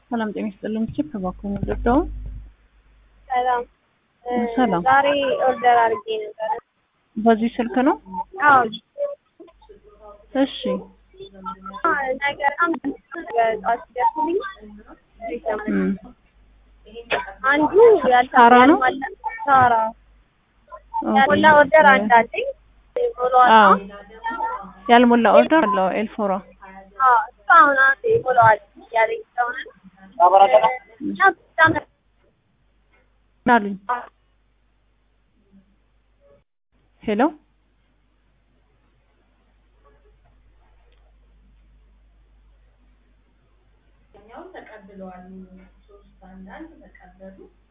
ሰላም ጤና ይስጥልኝ። ቺፕ እባክዎን ወደደው ሰላም ሰላም። ዛሬ ኦርደር አድርጌ ነበር። በዚህ ስልክ ነው? አዎ እሺ ነገር ጠዋት ሲደርስልኝ እም፣ አንዱ ሳራ ነው? ያልሞላ ሳራ ያልሞላ ኦኬ። ኦርደር አንድ አለኝ ሞላዋል። አዎ ያልሞላ ኦርደር አለው ኤልፎራ። አዎ እሱ አሁን አንዴ ሞላዋል እያለኝ ስለሆነ እና በጣም ምን አሉኝ? ሄሎ ተቀብለዋል። ሶስት አንዳንድ ተቀበሉ።